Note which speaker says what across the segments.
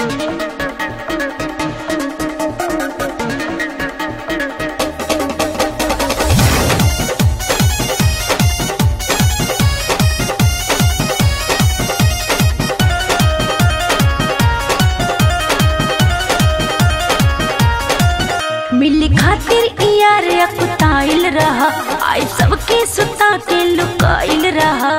Speaker 1: मिल खातिर यार अकुताइल रहा आई सबके सुता के लुकाइल रहा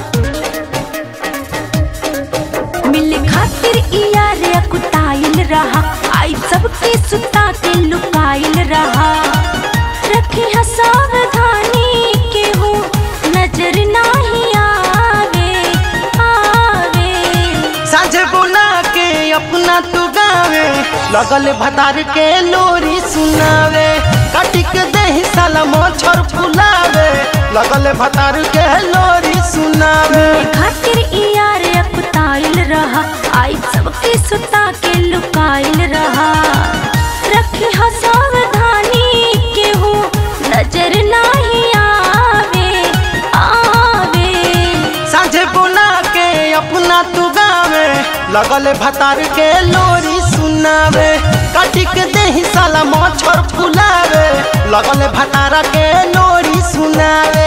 Speaker 1: मिल खातिर यार अकुताइल रहा आई सबके सुता के लुकाइल रहा रखी है सावधानी के हो नजर नाही आवे आवे
Speaker 2: साझे बुला के अपना तू गावे लगल भतार के लोरी सुनावे कटिक दही साला मच्छर फुलावे लगल भतार के लोरी सुनावे
Speaker 1: खातिर यार अकुताइल रहा आई सबके सुता के लुकाइल रहा रखी हा सावधानी के हो नजर नाही आवे आवे
Speaker 2: साझे बुला के अपना तू गावे लगल भतार के लोरी सुनावे कटिक दही साला मच्छर फुलावे लगल भतार के लोरी सुनावे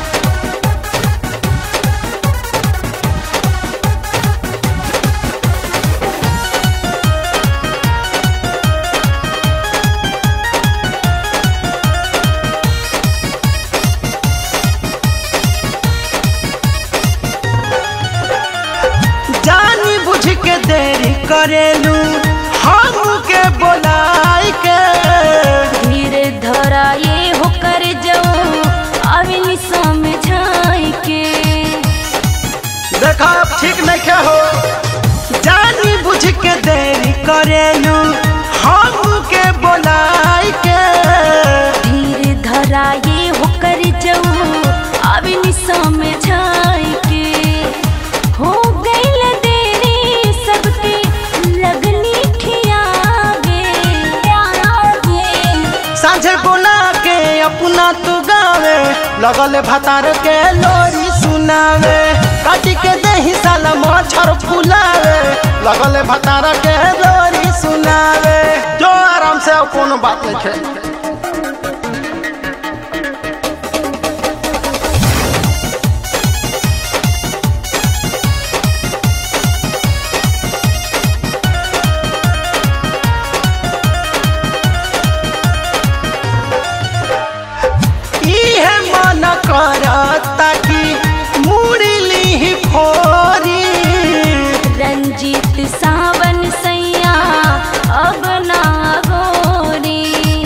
Speaker 2: जानी बुझ के देरी करेलू हम के बोलाई के
Speaker 1: धीरे धरा ये हो कर जाओ अविनी समझाई के
Speaker 2: देखा अब ठीक नहीं के हो जानी बुझ के देरी करेलू हम के बोलाई के
Speaker 1: धीरे धरा ये हो कर जाओ अविनी समझाई के हो गईल देरी सबके लगनी खियावे
Speaker 2: साझे बुला के अपना तू गावे लगल भतार के लोरी सुनावे काटी के दही साला मच्छर फुलावे लगल भतार के लोरी सुनावे जो आराम से अब कोनो बात नहीं है इहे मन करता कि मुरली फोरी
Speaker 1: रंजीत सावन सैया अब ना गोरी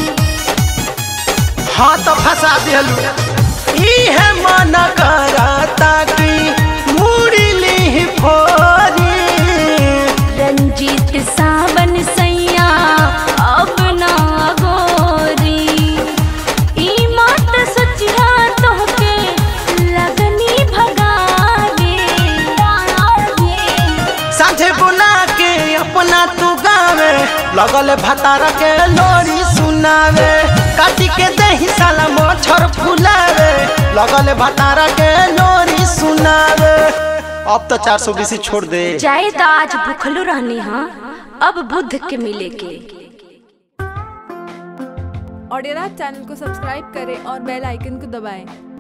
Speaker 2: हाँ तो फंसा दिलू इहे मन करता कि मुरली फोरी
Speaker 1: रंजीत सावन सैया अब ना गोरी ई मात सचिया तोहके लगनी भगावे
Speaker 2: साझे बुला के अपना तू गावे लगल भतार के लोरी सुनावे काटी के दही साला मच्छर फुलावे लगल भतार के लोरी सुनावे अब तो चार सौ बीसी छोड़ दे
Speaker 1: चाहे तो आज भूखलो रहनी हाँ अब बुद्ध के मिले के
Speaker 3: ऑडियो चैनल को सब्सक्राइब करें और बेल आइकन को दबाएं